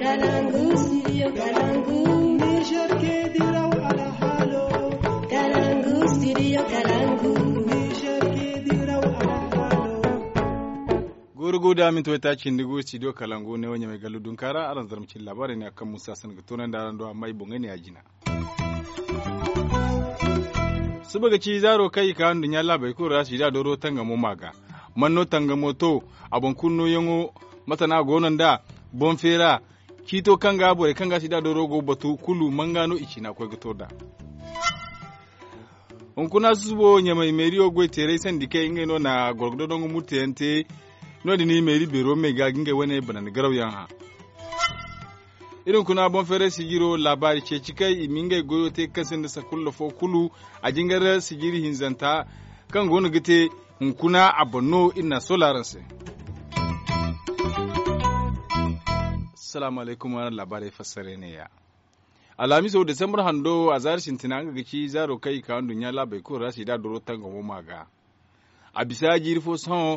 Kalangu, studio Kalangu. Niger ke diraw ala halo. Kalangu, studio Kalangu. Niger ke diraw ala halo. gurgu da min toyta cindigu studio kalangu ne wanya mai galu dun kara aran zarmcin labarin ne akan musa san tunan da ran do amma ibon ne ajina subaga ci zaro kai ka handun ya labai ko rashi da doro tanga mo maga manno tanga moto abon kunno yango matana gonan da bon fera kito kanga bore kanga shi da doro go batu kulu mangano ichina ko gato da on kuna subo nyamai meriyo gwe tere sandike inge no na gorgodo dongo mutente no di ni meri bero me ga ginge wene banan garaw yan ha irin kuna bon fere sigiro labari ce cikai imingai goyo te kasin da sakullo fo kulu a jingar sigiri hinzanta kan gonu gite hunkuna a bonno ina solaranse assalamu alaikum wa labarai fassare ne ya alamiso desambar hando a zar shintina an gaci zaro kai ka wandun ya labai ko rashi da doro tanga mo maga a bisa jirfo son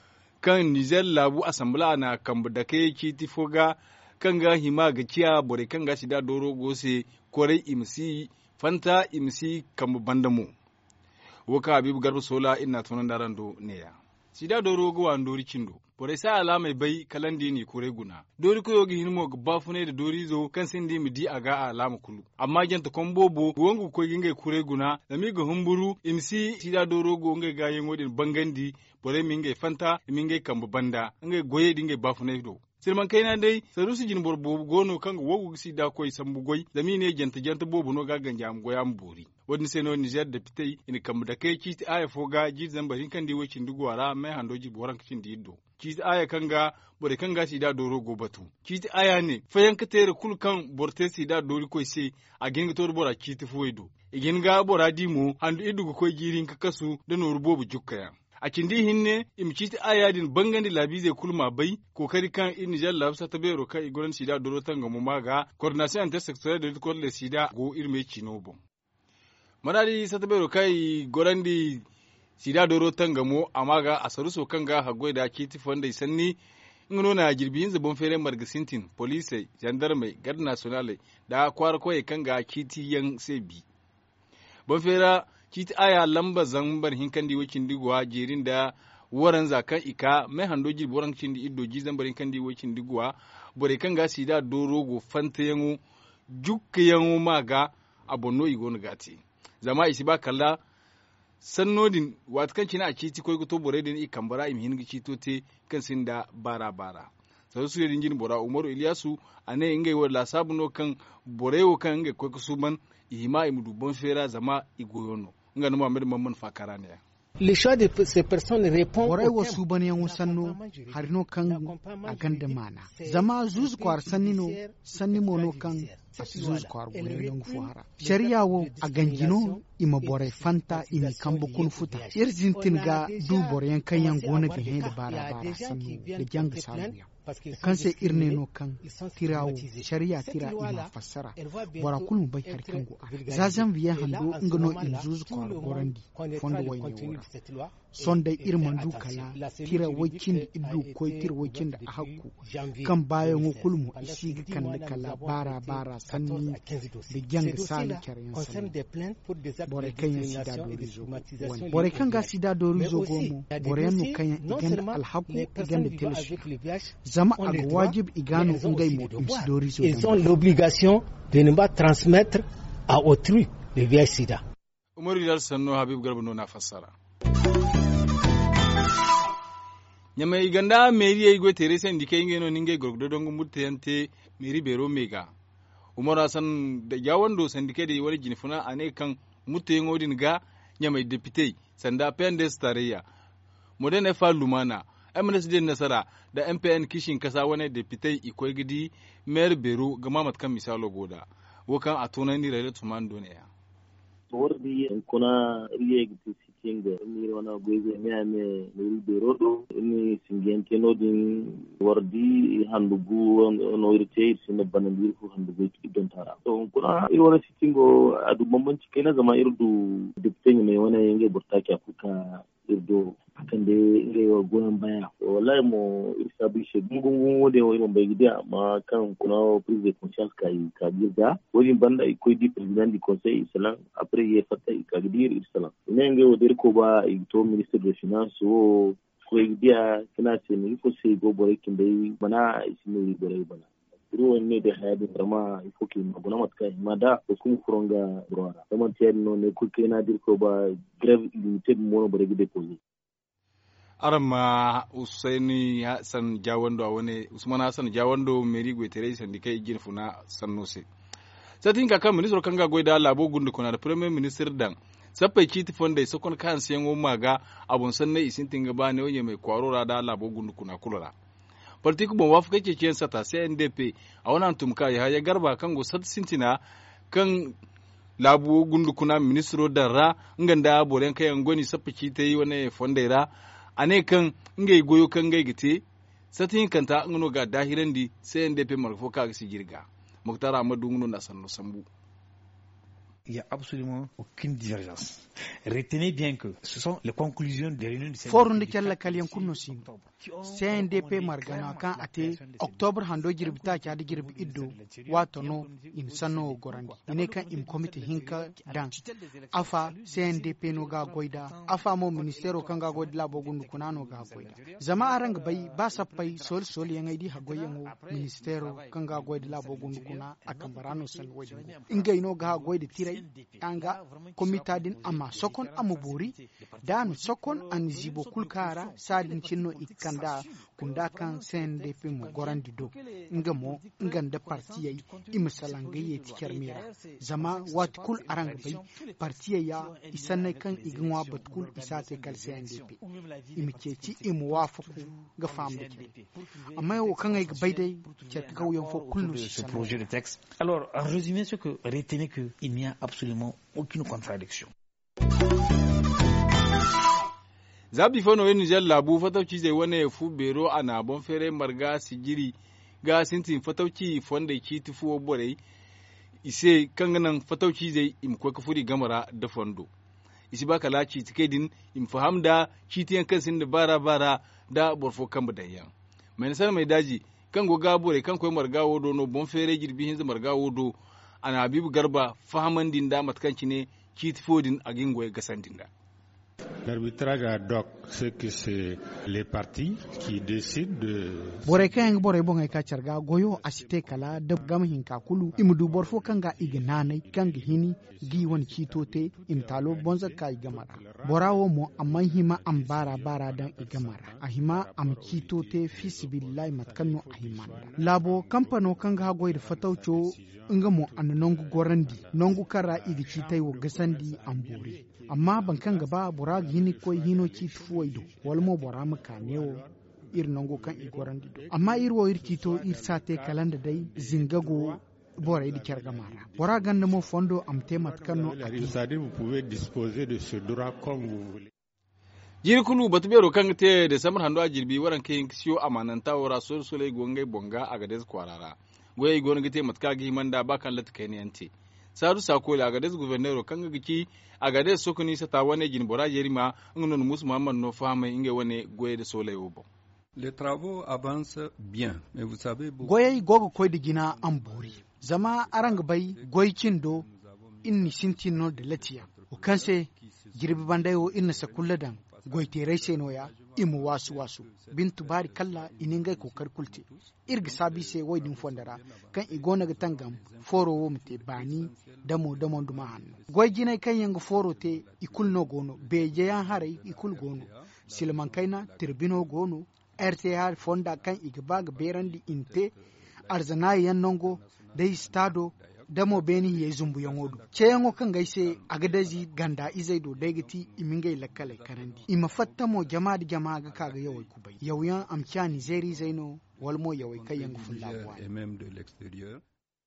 kan niger labu asambla na kambu da kai kiti foga kan ga hima ga kiya bore kan ga shida doro gose kore imsi fanta imsi kambu bandamu waka habibu garba sola ina tunan daran do neya shida doro go wan dori kindo bore sa ala mai bai kalandi ni kore guna dori ko yogi hinmo ga bafune da dori zo kan sindi mi di aga alama kulu amma janta kombobo wongu ko ginge kure guna da mi ga humburu imsi shida doro go ngai ga yin wodin bangandi bore mi ngai fanta mi ngai kambu banda ngai goye dingai bafune do sirman kaina dai saru su jin borbo gono kan wogu si da koy sambu goy da mi ne janta janta bobo no gagan jam goyam buri wani sai no Niger da fitai in kam da kai ki aya foga ji zamba hin kan di wacin dugwara mai handoji boran kicin di iddo ki aya kan ga bore kan ga si da doro go batu ki aya ne fayan ka tere kul kan borte si da dori koy se a gin ga tor bora ki ti foido igin ga bora di mu handu idu koy girin ka kasu da noru bobu jukkaya a kindi hinne imciti ayadin bangandi labi zai kulma bai kokari kan in nijar labsa ta bero kan igoran sida doro tanga mu maga coordination intersectorial de l'école de sida go irme chino bon maradi sa ta bero kai gorandi sida doro tanga mu amaga asaru so kanga hagoi da kiti fonda sanni ngono na jirbi yin zabon fere margasintin police gendarme garde nationale da kwar koye kanga kiti yan sebi bon fera kiti aya lamba zambar hinkan di wakin digwa jerin da waran zakan ika mai hando jir boran kin di iddo ji zambar hinkan di wakin digwa bore kan ga sida doro go fanta yango jukka yango maga abonno igon gati zama isi ba kalla sannodin wat kan kina a kiti koy to bore din ikan bara im hingi kito te kan sinda bara bara sau su yadin jin bora umaru iliyasu a ne ingai wa la sabuno kan borewo kan ingai koy kusuban ihima imu dubon fera zama igoyono nga numa mer mamman fakara ne Les choix de ces personnes répondent Borai au wasu bane yan sanno harino kan a ganda mana. Zama zuz kwar sannino sanni mono kan a zuz kwar gure yan fuhara. Shari'a wo a ganjino ima borai fanta imi kan bukun futa. Irzin tin ga du borai kan yan gona ga hen da bara bara sanno da jang saluya. kan sai irne no kan tirawo shari'a tira ima fassara bora kulmu bai har kan go zazan biya hando ngano in zuzu kwar gorandi fondo wai ne wora son dai irman du kala tira wakin da iddu ko tira wakin da a hakku kan bayan wo kulmu isi kan da kala bara bara sanni da gyang sali karen sanni bore kan ya sida dori zo bore kan ga sida dori zo gomo bore yanu kan ya igan alhaku igan da telsu zama a ga wajib igano ngai mo imsi dori zo Ils ont l'obligation de ne pas transmettre à autrui le VIH sida. umaru dal sanno habib garba no na fassara nyama iganda meri ay go tere sen dike ngeno ninge gorgdo dongo mutte yante meri bero mega umaru hasan da yawando san dike da wani jinfuna ane kan mutte ngodin ga nyama depute sanda pendes tarayya modern fa lumana MNSD nasara da MPN kishin kasa wani depute ikoi gidi mayor bero ga mamat kan misalo goda wakan a tunan ni rayuwar tuman duniya wordi kuna riye giti sitinga ni wana goybe mi ame nuri berodo ni singente no din wardi handugu no irte irsinne banandir fu handugu don tara to kuna iri wana sitingo adu bambanci kai na zama irdu dipte ne wana yenge burtaki afuka irdo akan da rewa goyon baya wallahi mo irsa bi she gungun wode wo bai gida amma kan kuna prise de conscience kai ka birga wani banda ikoy di president du conseil islam après ye fata ka gidir islam ne nge wo der ko ba to ministre de finance wo ko dia kana ce ni ko sai go bore kin dai bana isini bore bana ruwan ne da haya da ma ifo ke maguna matka ma da ko kuma furonga ruwara kuma tiyar no ne ku ke na dirko ba grave limited mo bare gide ko aran ma usaini hassan jawando a wani usman hassan jawando meri gwetere sandikai igin funa sannose satin ka kan ministro kanga goida labo gundu kuna da premier minister dan sapai kiti fonda sokon kan siyan wo maga abun sanne isin tinga ba ne onye mai kwarora da labo gundu kuna kulura partiku bon wafu kake kiyan sata sai ndp a wannan tumka ya ya garba kan go sat sintina kan labu gundu kuna ministro da ra nganda boren kayan goni sapai kiti yi wani fonda ra ane kan ngai goyo kan ngai gite satin kanta ngono ga dahiran di sai ndp marfo ka si girga muktar amadu ngono na sanno sambu il n'y a absolument aucune divergence. Retenez bien que ce sont les conclusions des réunions du forum de kella kalyan kunno sin CNDP margana kan ate octobre hando jirbi ta kya jirbi iddo wato no in sanno gorandi ine kan im committee hinka dan afa CNDP no ga goida afa mo ministero kan ga goida labo gundu kunano ga goida zama arang bai ba sappai sol sol yang aidi ha goyengo ministero kan ga goida labo gundu kuna akan barano san goida inga ino ga goida tirai anga komita din amma sokon amu bori danu sokon an zibo kulkara sadin cinno ikanda kunda kan CNDP mu gorandi do nga mo nganda partiyai imisalangaye tikar mera zama wat kul arang bai partiya ya isanai kan iginwa batkul isate kal CNDP imikeci imu wafaku ga famu amma yau kan ai bai dai ke kauyen fo kullu ce projet de texte alors en résumé ce que retenez que il n'y a absolument aucune contradiction zabi fano yin nijar labu fatauci zai wane fu bero a nabon fere marga sigiri ga sintin fatauci fonda ki tufuwa bore ise kanganan fatauci zai imkwa kafuri gamara da fondo isi ba kala ci tike din im faham da kitiyan kan sin da bara bara da borfo kan budayyan mai nasar mai daji kan go gabore kan koy marga wodo no bon fere girbi hin marga wodo ana bibu garba fahaman din da matkanci ne kitifodin a gingoye gasandin da L'arbitrage ad hoc, c'est que c'est les partis qui décident de... bore kayan bore bonga ka carga goyo asite kala da gama hinka kulu imdu borfo kanga iga nanai kanga hini gi wani kitote imtalo bonza ka igamara borawo mo amma hima am bara bara dan igamara a hima am kitote fisibillahi matkanno a himanda labo kampano kanga ha goyda fatauco nga mo an nongu gorandi nongu kara iga kitai wo gasandi am bori amma ban kan gaba bora hini ko hino ki tufuwaido walmo bora maka newo ir nongo kan igorandi do amma ir wo ir kito ir sate kalanda dai zingago bora idi kyarga mara bora ganda mo fondo am temat kanno C'est-à-dire vous pouvez disposer de ce droit comme vous voulez. jiri kulu batu bero kan te da samar hando a jirbi waran kai siyo amananta wara sol sole gongai bonga a gades kwarara goyi gon gite matka gi manda bakan lat kai ne ante sadu sako la gades guvernero kan giki a gades sokoni sata wane jin bora yerima ngonon mus muhammad no fama inge wane goye da sole yobo Les travaux avancent bien, mais vous savez, beaucoup... goyai gogo koy da gina an bori zama arang bai goycin do inni sintino da latiya o kanse girbi bandayo inna sakulladan goyterai senoya imu wasu wasu bintu bari kalla iningai kokar kulte irga sabi se waidin fondara kan igona ga tangam foro wo mute bani damo damo duma hannu goy ginai kan yanga foro te ikul no gono beje yan harai ikul gono silman kaina tirbino gono rtr fonda kan igba ga berandi inte arzana yan nongo dai stado damo beni ye zumbu yangodu ceyango kan gaise agadazi ganda izai do daigati imingai lakkale karandi ima fattamo jama da jama ga kaga yawai kubai yauyan amkya nizeri zaino walmo yawai kai yangu fullawa et même de l'extérieur.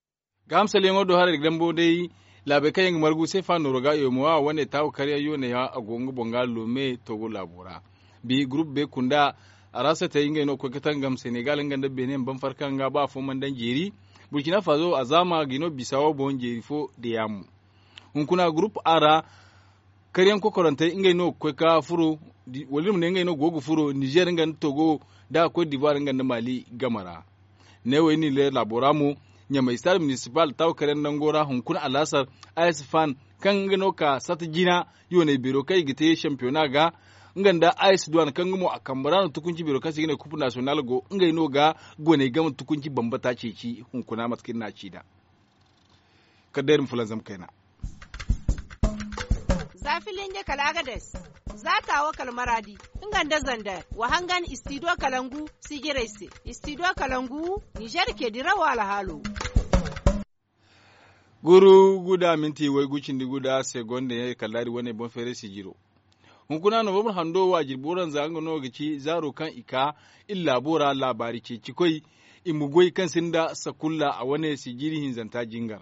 gamsa lengo do har gambo dai labe kayen margu sai fa no roga yo mowa wane taw kariya yo ne ya agongo bonga lome togo labura bi group be kunda arasa ta yinga no ko katan gam senegal nganda benin ban farkan ga ba fo man dan jeri burkina faso azama gino bisawo bon jeri fo de yamu hun kuna group ara kariyan ko korante inga no ko ka furu walim ne ngai no gogo furo niger ngan togo da cote d'ivoire ngan mali gamara ne wai ni le laboramu nya mai star municipal taw karen dangora hunkun alasar as fan kan gano ka sata jina yo ne biro kai gite championnat ga nganda ice duwan kan gumo a kambara tukunci biro kasi gine kupu national go ngai no ga gone gama tukunci bambata ce ci hunkuna matkin na ci da kadairin fulan zam kaina zafilin ya kalagades za ta wa kalmaradi inganda zanda wa hangan istido kalangu sigiraise istido kalangu nijar ke dirawa alhalo guru guda minti wai gucin di guda segonde ya kalari wani bon fere sigiro hunkuna no babur hando wa jirboran zanga no gici zaro kan ika illa bora labari ce cikoi imugoi kan sinda sakulla a wani sigiri hinzanta jingar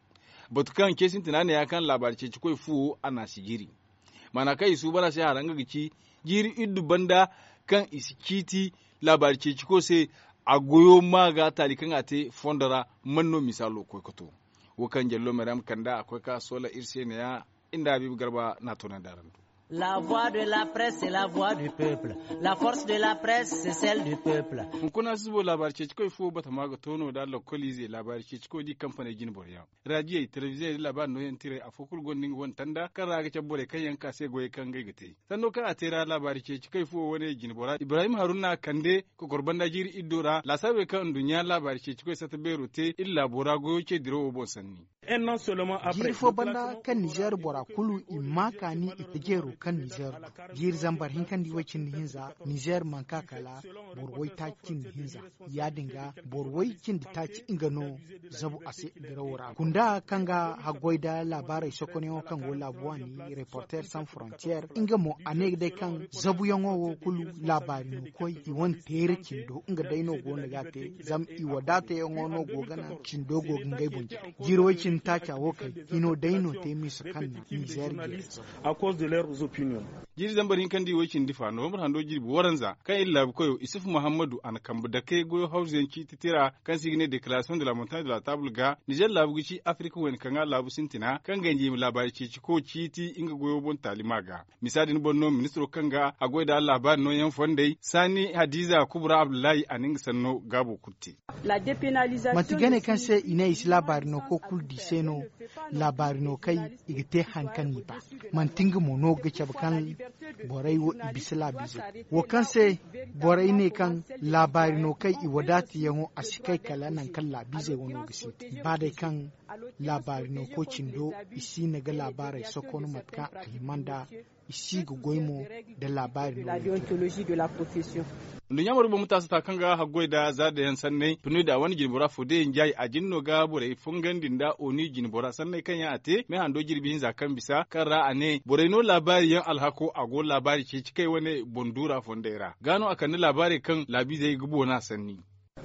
batukan kesin tunani ya kan labari ce cikoi fu ana sigiri mana kai su bara sai haranga gici jiri iddu banda kan isikiti labari ce ciko sai a goyo maga talikan ate fondara manno misalo koikoto wukan jallo maram kanda akwai ka sola irse ne ya inda habibu garba na tonan daren La voix de la presse, c'est la voix du peuple. La force de la presse, c'est celle du peuple. kuna zubo labar ce cikoi fo bata maga tono da lokoli zai labar ce cikoi di kamfani gin borya radio television labar no yan tire a fokul gondin won tanda kan raga ce bore kan yanka sai goye kan gai gate sanno kan a tera labar ce cikoi fo wani gin bora ibrahim haruna kande ko korban da jiri idora la sabe kan dunya labar ce cikoi sata bero te illa bora goyo ce diro bo sanni jiri fo banda kan niger bora kulu imma kani itigero kan niger jiri zambar hinkan di wacin hinza niger manka kala borwai ta kin hinza ya dinga borwai kin da ta ci ingano zabu ase dirawura kunda kanga hagoi da labarai sokone kan go labuwani reporter sans frontière inga mo ane dai kan zabu yango wo kulu labari no koi iwon tere kindo inga dai no go na gate zam iwadata yango no go gana kindo go ngai bunja jiro wacin ta kyawo kai ino dai no te mi sakan na niger à cause de leurs opinions. jiri zambarin kan di wakin difa no mar hando jiri waranza kan illa koyo isuf muhammadu an kambu da kai goyo hausen ci titira kan signe declaration de la montagne de la table ga niger labu gici africa wen kan labu sintina kan ganje mi labari ci ci ko citi inga goyo bon talima ga misadin bonno ministro kan ga agoy da labari no yan fondai sani hadiza kubra abdullahi aninga sanno gabo kutti La dépénalisation matigane kan se ina isi labari no ko kul di seno labari no kai igite hankan ni ba man tinga mo no ga kan borai wo ibisila bizo wo kan se borai ne kan labari no kai i wadati yango asikai kala nan kan labize wono gisi ba dai kan labari no ko cindo isi na ga labarai sokono matka alimanda isi ga goimo da labari de la déontologie de la profession. dunya marubu mutasa ta kanga hagoi da za da yan sannai tunu da wani jinbora fode yin jayi a jinno ga bore fungan dinda oni jinbora sannai kan ya ate mai hando girbin zakan bisa kan ra'a ne bore no labari yan alhako ago labari ce cikai wani bondura fondera gano akan labari kan labi zai gubo na sanni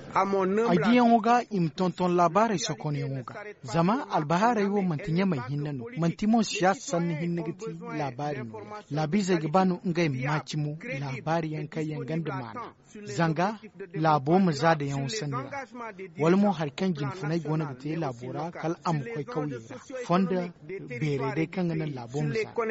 adiyan wuga im tonton labari sokoni wuga zama albahara yiwo mantinya mai hinna no mantimo siya sanni hinna giti labari no labi zai gabanu ngai macimu labari yan kai yan ganda mana zanga labo mu za da yan sanira walmo harkan jinfunai gona gite labora kal am kai kauye fonda bere dai kan nan labo mu za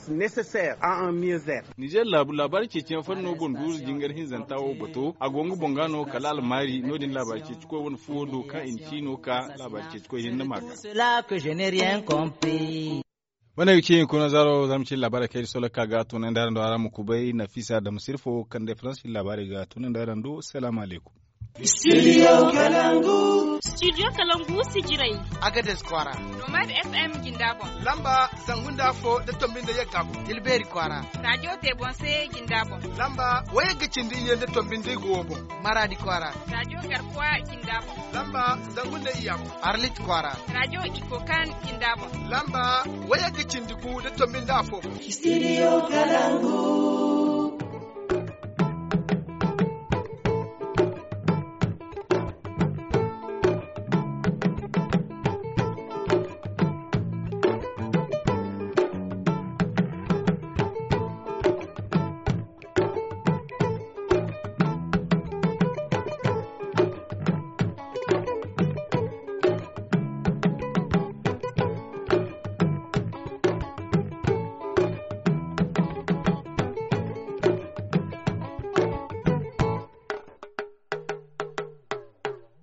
Niger labu labari ce cikin fanno bondu jingar hinzantawo bato a gongu bongano kala almari nodin labari ce ciko wani fodo ka in cino ka labari ce ciko hin maka. Cela que je n'ai rien compris. wanda yake yin kuna zaro zamu ci labarai kai sola ka ga tunan da ran ara muku bai nafisa da musirfo kan da france labari ga tunan da ran do assalamu alaikum Studio Kalangu. Studio Kalangu Sijirai. Agades Kwara. Nomad FM Gindabon. Lamba Zangunda Fo da Tombin da ya gabu. Dilberi Kwara. Radio Tebonse Gindabon. Lamba Waya Gicin da iya da Tombin da Gobo. Maradi Kwara. Radio Garkuwa Gindabon. Lamba Zangunda Iyam. Arlit Kwara. Radio Ikokan Gindabon. Lamba Waya Gicin da ku da Tombin da Afo. Studio Kalangu.